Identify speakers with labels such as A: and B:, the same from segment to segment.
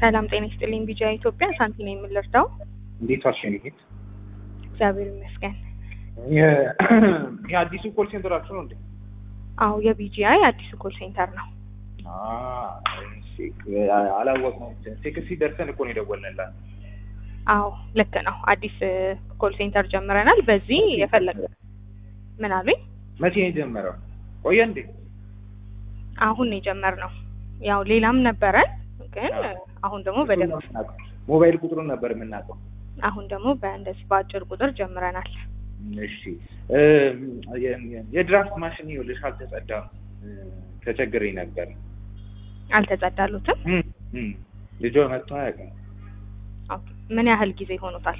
A: ሰላም ጤና ይስጥልኝ። ቢጃ ኢትዮጵያ ሳንቲ ነው የምንረዳው።
B: እንዴት ዋልሽ የኔ ጌት?
A: እግዚአብሔር ይመስገን።
B: የአዲሱ ኮል ሴንተራችሁ ነው እንዴ?
A: አዎ የቢጂአይ አዲሱ ኮል ሴንተር ነው።
B: አላወቅነውም። ቴክሲ ደርሰን እኮ ነው የደወልንላት።
A: አዎ ልክ ነው። አዲስ ኮል ሴንተር ጀምረናል። በዚህ የፈለገ ምን አሉኝ?
B: መቼ ነው የጀመረው? ቆየ እንዴ?
A: አሁን ነው የጀመርነው። ያው ሌላም ነበረን ግን አሁን ደግሞ በደንብ
B: ሞባይል ቁጥሩን ነበር የምናውቀው።
A: አሁን ደግሞ በእንደዚህ በአጭር ቁጥር ጀምረናል።
B: እሺ የድራፍት ማሽን ይኸውልሽ አልተጸዳም። ተቸግሬ ነበር።
A: አልተጸዳሉትም?
B: ልጇ መጥቶ አያውቅም።
A: ኦኬ። ምን ያህል ጊዜ ሆኖታል?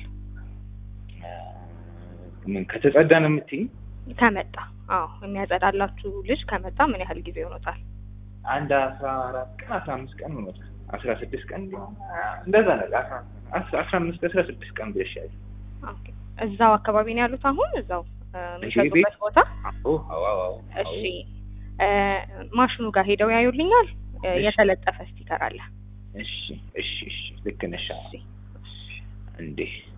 B: ምን ከተጸዳ ነው የምትይኝ?
A: ከመጣ አዎ፣ የሚያጸዳላችሁ ልጅ ከመጣ ምን ያህል ጊዜ ሆኖታል?
B: አንድ አስራ አራት ቀን አስራ አምስት ቀን ሆኖታል። አስራ ስድስት ቀን እንደዛ ነገር አስራ አምስት አስራ ስድስት ቀን ብለሻል።
A: ኦኬ። እዛው አካባቢ ነው ያሉት አሁን እዛው የሚሸጡበት ቦታ?
B: አዎ አዎ አዎ።
A: እሺ ማሽኑ ጋር ሄደው ያዩልኛል። የተለጠፈ ስቲከር አለ።
B: እሺ እሺ እሺ ልክ ነሽ። እንዴ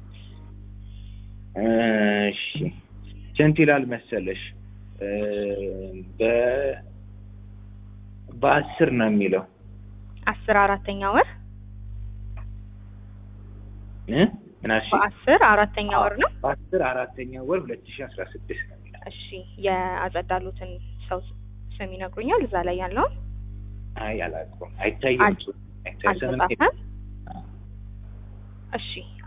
B: እሺ ስንት ይላል መሰለሽ? በ በአስር ነው የሚለው
A: አስር አራተኛ ወር
B: እ ምናሽ
A: በአስር አራተኛ ወር ነው።
B: በአስር አራተኛ ወር ሁለት ሺህ አስራ ስድስት ነው የሚለው።
A: እሺ የአጸዳሉትን ሰው ስም ይነግሩኛል? እዛ ላይ ያለውን
B: አይ አላውቀውም። አይታይም።
A: አልተጻፈም። እሺ